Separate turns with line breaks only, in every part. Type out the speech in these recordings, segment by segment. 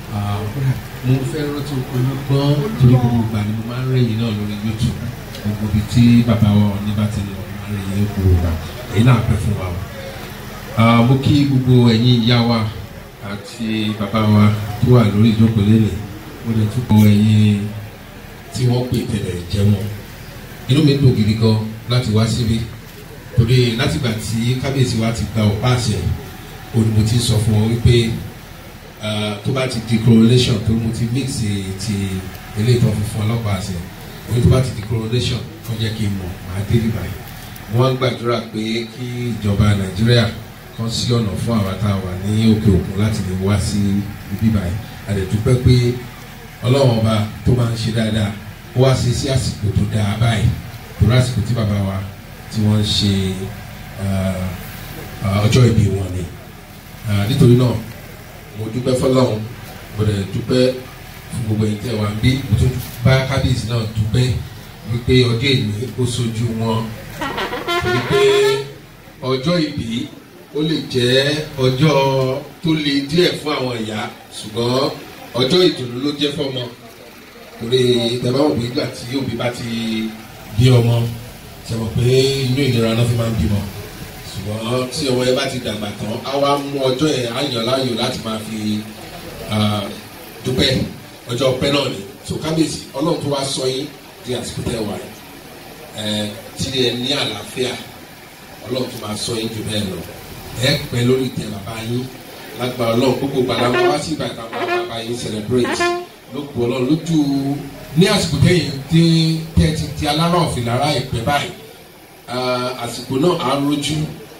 mo fẹ́ rántí olùgbọ́n torí gbogbo ìgbà ni mo máa ń rẹ̀yìn náà lórí youtube gbogbo ibi tí bàbá wa ní bá ti lọ mo máa ń rẹ̀yìn gbogbo ìgbà èyí náà pẹ́ fún wa o. Ah, mo kí gbogbo ẹ̀yin ìyá wa àti bàbá wa tó wà lórí ìjókòó lélẹ̀ mo lè tún kọ ẹ̀yin tí wọ́n pè tẹ̀lẹ̀ jẹ́ wọn. inú mi dùn gidi gan láti wá síbí torí látìgbà tí kábíyèsí wa ti gba ọ̀pá àṣẹ òní mo ti sọ fún wọn wípé ah, tó bá ti di coronation tó mo ti mix ti ilé ìtọ́ funfun ọlọ́pàá àṣẹ òní tó bá ti di coronation tó jẹ́ kí n mọ̀ máa dé níbàyìí wọ́n ń gbàdúrà pé kí ìjọba nàìjíríà kan sí ọ̀nà fún àwa tá a wà ní òkè òkun láti lè wá sí ibi báyìí a lè dúpẹ́ pé ọlọ́run ọba tó máa ń ṣe dáadáa ó wá sí sí àsìkò tó dáa báyìí torí àsìkò tí bàbá wa tí wọ́n ń ṣe ah, ah, ọjọ́ ìbí wọn ni Ah, nítorí náà mo dúpẹ́ fọlọ́run mo dẹ̀ dúpẹ́ fún gbogbo ẹ̀yin tẹ́ wà ń bí mo tún bá kábíyèsí náà dúpẹ́ wípé ọjọ́ ìní ó sojú wọn wípé ọjọ́ ìbí ó lè jẹ́ ọjọ́ tó le díẹ̀ fún àwọn ìyá ṣùgbọ́n ọjọ́ ìdùnnú ló jẹ́ fọ́mọ torí tẹ̀báwò pé ìgbà tí òbí bá ti bí ọmọ ṣe mọ̀ pé inú ìnira náà fi máa ń bímọ ṣùgbọ́n tí ọmọ yẹn bá ti dàgbà tán á wá mú ọjọ́ yẹn á yàn láàyò láti máa fi ah, dúpẹ́ ọjọ́ ọpẹ́ náà ni so kábíyèsí ọlọ́run tó wá sọ yín di àsìkò tẹ́ wà yìí ẹ tí ẹ ní àlàáfíà ọlọ́run tó máa sọ yín jù bẹ́ẹ̀ lọ ẹ pẹ́ lórí ìtẹ́ bàbá yín lágbára ọlọ́run gbogbo gbàdá wọn wá sí ìbàdàn àwọn bàbá yín celebrate lóko ọlọ́run lójú ní àsìkò tẹ́yìn tí tẹ́ ti di alára ọ̀fìn lára ìpẹ́ báyìí ah, àsìkò náà á rojú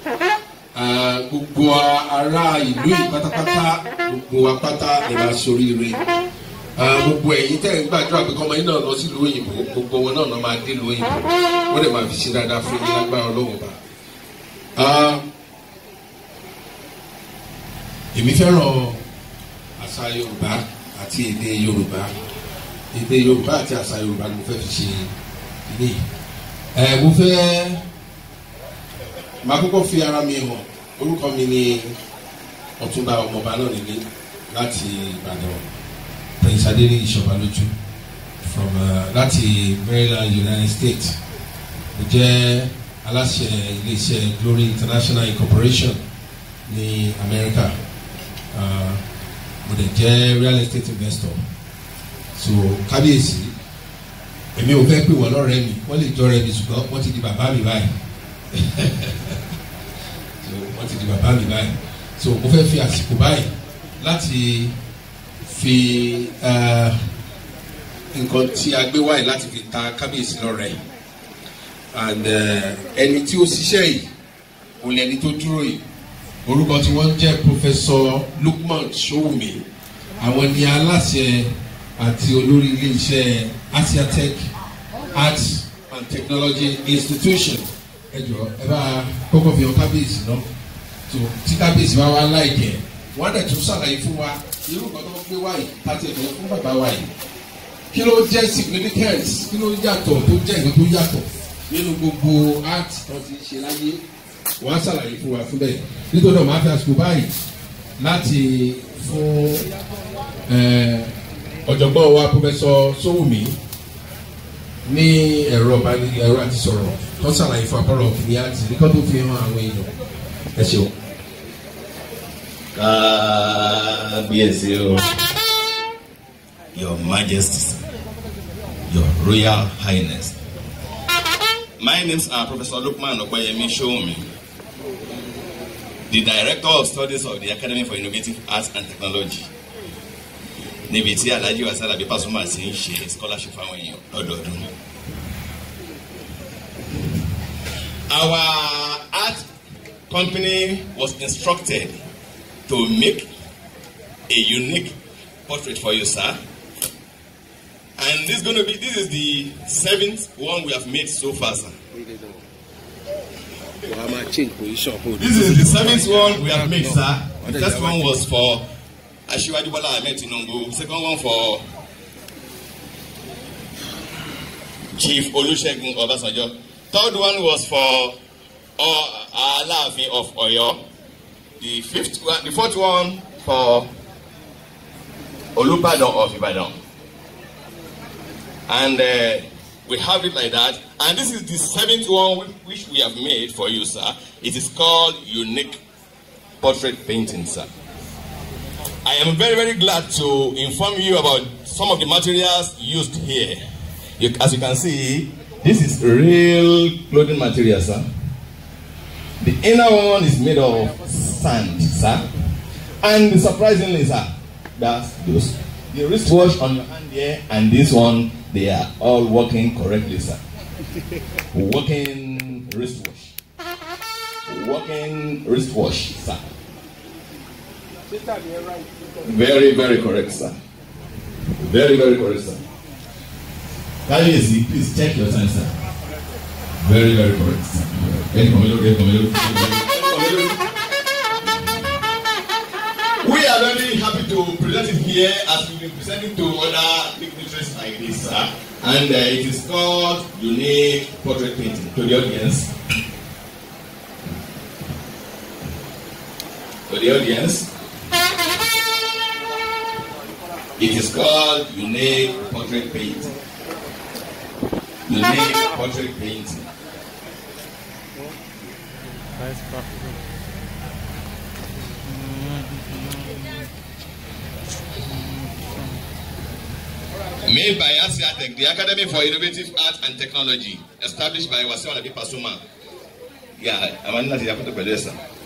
ah, gbogbo ará ìlú yìí pátápátá gbogbo wa pátá ẹ̀ máa soríire Ah, gbogbo ẹ̀yin tẹ́ ń gbàdúrà pé kọ́mọ yín náà lọ sílùú òyìnbó gbogbo wọn náà náà máa dé ìlú òyìnbó wọ́n dẹ̀ máa fi ṣe dáadáa fún yín lágbára ọlọ́run bá. èmi fẹ́ràn àṣà yorùbá àti èdè yorùbá èdè yorùbá àti àṣà yorùbá ni mo fẹ́ fi ṣe ilé yìí. ẹ mo fẹ́ máa kọ́kọ́ fi ara mi hàn orúkọ mi ni ọ̀túnba ọmọọba náà nílé láti ìbàdàn prince adele ìṣọ̀bálójú from uh, láti maryland united states mo jẹ́ aláṣẹ iléeṣẹ́ glory international incorporation ní america uh, mo dẹ̀ jẹ́ real estate investor so kábíyèsí èmi ò fẹ́ pè wọ́n lọ́rẹ́ mi wọ́n lè jọ́rẹ́ mi ṣùgbọ́n wọ́n ti di bàbá mi báyìí so wọ́n ti di bàbá mi báyìí so mo fẹ́ fi àsìkò báyìí láti fi eh, nǹkan tí a gbé wáyé láti fi ta kábíyèsí lọ́rẹ̀ yìí and eh, ẹni tí ó ṣiṣẹ́ yìí òun lẹni tó dúró yìí orúkọ tí wọ́n jẹ́ professor lukman sowumi àwọn ni aláṣẹ àti olórí iléeṣẹ́ asiatech arts and technology institution ẹ jọ ẹ bá kọ́kọ́ fi hàn kábíyèsí náà tó tí kábíyèsí bá wá láìjẹ́ wọ́n á dẹ̀ tún ṣàlàyé fún wa irú nǹkan tó ń gbé wáyé láti ẹ̀dọ̀ fún bàbá wa yìí kí ló jẹ́ significance kí ló yàtọ̀ tó jẹ́ nǹkan tó yàtọ̀ nínú gbogbo art tó ti ṣe láyé wọ́n á ṣàlàyé fún wa fún bẹ́ẹ̀ nítorí náà máa fi àsìkò báyìí láti fún eh, ọ̀jọ̀gbọ́n wa pọfẹsọ sowumi ní ẹ̀rọ ẹ̀rọ àti sọ̀rọ̀ tó ṣàlàyé fún apọ́lọ̀ òkìní àti nǹkan tó fi hàn àwọn èèyàn ẹ ṣeun.
kábíyèsí o your majesty your royal highness my name is uh, professor lukman okoyemi showmi the director of studies of the academy for innovative arts and technology níbi tí alhaji wasala bí pasuma ti ń ṣe scholarship fáwọn èèyàn lọ́dọọdún. our art company was instructed to make a unique portrait for you, sir. And this is going to be, this is the seventh one we have made so far, sir.
wàá máa change position kó o
This is the seventh one we have made, sir. The first one was for Ashiwaju Bola Ahmed Tinubu. Second one for Chief Olusegun Obasanjo. Third one was for uh, Alaafin of Oyo. The fifth one, the fourth one for Olubadan of Ibadan. And uh, we have it like that. And this is the seventh one which we have made for you, sir. It is called Unique Portrait Painting, sir. I am very, very glad to inform you about some of the materials used here. You, as you can see, this is real clothing material, sir. The inner one is made of sand, sir. And surprisingly, sir, that's those the wristwatch on your hand here and this one, they are all working correctly, sir. Working wristwatch. Working wristwatch, sir. Very, very correct, sir. Very, very correct, sir. Káyọ̀sí, please check your time, sir. Very, very correct, sir. Ẹni kọ̀mí lórí, ẹni kọ̀mí lórí, ẹni kọ̀mí lórí. We are very happy to present it here as we been presenting to other dignitaries like this, sir. And uh, it is called Unique Portrait Painting to the audience. To the audience. It is called Unique Portrait Painting. Unique Portrait Painting.
Nice property.
Made by Asiatech, the Academy for Innovative Art and Technology, established by Wasiu Alabi Pasuma. Yeah, I'm not here to